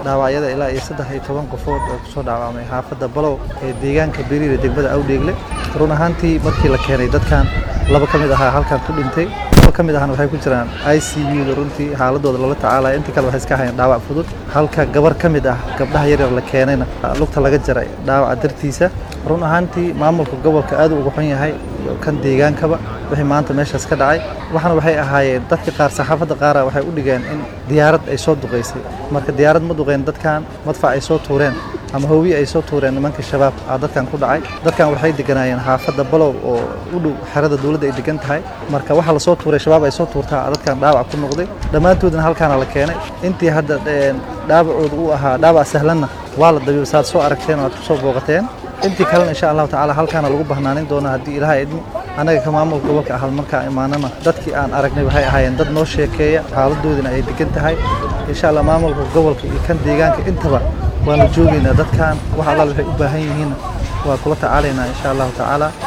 dhaawacyada ilaa iyo saddex iyo toban qofood oo kusoo dhaawacmay xaafadda balow ee deegaanka beriire degmada awdheegle run ahaantii markii la keenay dadkan laba ka mid ahaa halkan ku dhintay laba ka mid ahna waxay ku jiraan i c u-da runtii xaaladooda lala tacaalaya intii kale waxay iska hayeen dhaawac fudud halka gabar ka mid ah gabdhaha yaryar la keenayna lugta laga jaray dhaawaca dartiisa run ahaantii maamulka gobolka aad u uga xun yahay iyo kan deegaankaba wixii maanta meeshaas ka dhacay waxaana waxay ahaayeen dadka qaar saxaafadda qaara waxay u dhigeen in diyaarad ay soo duqaysay marka diyaarad ma duqeen dadkan madfac ay soo tuureen ama hoowiye ay soo tuureen nimanka shabaab aa dadkan ku dhacay dadkan waxay deganaayeen xaafadda balow oo u dhow xerada dowladda ay degan tahay marka waxaa la soo tuuray shabaab ay soo tuurtaa dadkan dhaawac ku noqday dhammaantoodna halkaana la keenay intii hadda dhaawacooda u ahaa dhaawac sahlanna waa la dabiib saad soo aragteen oo aad ku soo booqateen intii kalena insha allahu tacaala halkaana lagu bahnaanin doona haddii ilaahay idmo annaga ka maamulka gobolka ahal markaa imaanana dadkii aan aragnay waxay ahaayeen dad noo sheekeeya xaaladoodina ay degan tahay insha allah maamulka gobolka iyo kan deegaanka intaba waan la joogaynaa dadkan wax allaal waxay u baahan yihiinna waa kula tacaalaynaa insha allahu tacaala